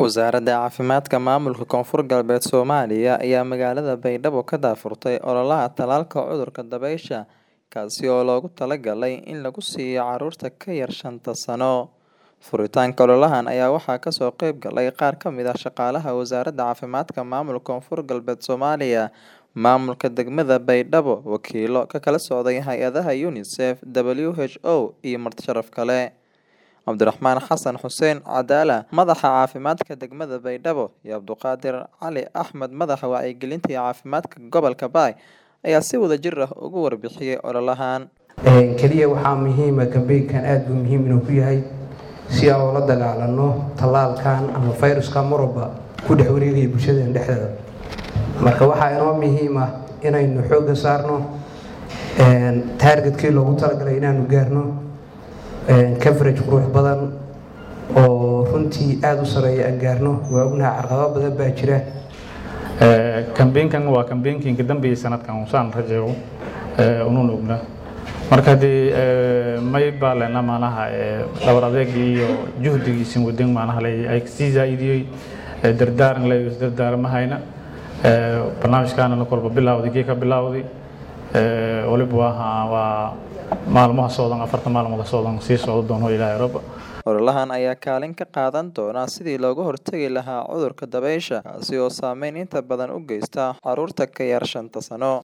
Wasaaradda Caafimaadka Maamulka Koonfur Galbeed Soomaaliya ayaa magaalada Baydhabo ka daahfurtay ololaha tallaalka cudurka dabaysha kaasi oo loogu talagalay in lagu siiyo carruurta ka yar shanta sano. Furitaanka ololahan ayaa waxaa kasoo qayb galay qaar ka mid ah shaqaalaha Wasaaradda Caafimaadka Maamulka Koonfur Galbeed Soomaaliya, maamulka degmada Baydhabo, wakiillo ka kala socday hay'adaha UNICEF, WHO iyo marti sharaf kale. Cabdiraxmaan Xasan Xuseen Cadaala, madaxa caafimaadka degmada Baydhabo, iyo Cabduqaadir Cali Axmed, madaxa wacyigelinta iyo caafimaadka gobolka Baay, ayaa si wadajir ah uga warbixiyay ololahan. keliya waxaa muhiima kambeynkan aad buu muhiim inuu ku yahay si aan ula dagaalano tallaalkan ama fayruska marwalba ku dhex wareegaya bulshadeen dhexdeeda marka waxaa inoo muhiim ah inaynu xoogga saarno taargetkii loogu talagalay inaanu gaarno coverage qurux badan oo runtii aada u sareeya aan gaarno waa ognaha carqabado badan baa jira kambeynkan waa kambeynkiinka dambeeyay sanadkan usaan rajeego unuun ogna marka haddii may baa lena maanaha dhabar adeegii iyo juhdigiisin wadin maanaha le ay sii zaa'idiyey dardaaran le isdardaarmahayna barnaamijkaana kolba bilawday gee ka bilawday waliba waa waa maalmaha socdan afarta maalmood socdan sii socdo doono ilaahay rabba Ololahan ayaa kaalin ka qaadan doona sidii looga hortagi lahaa cudurka dabaysha kaasi oo saameyn inta badan u geysta carruurta ka yar shanta sano.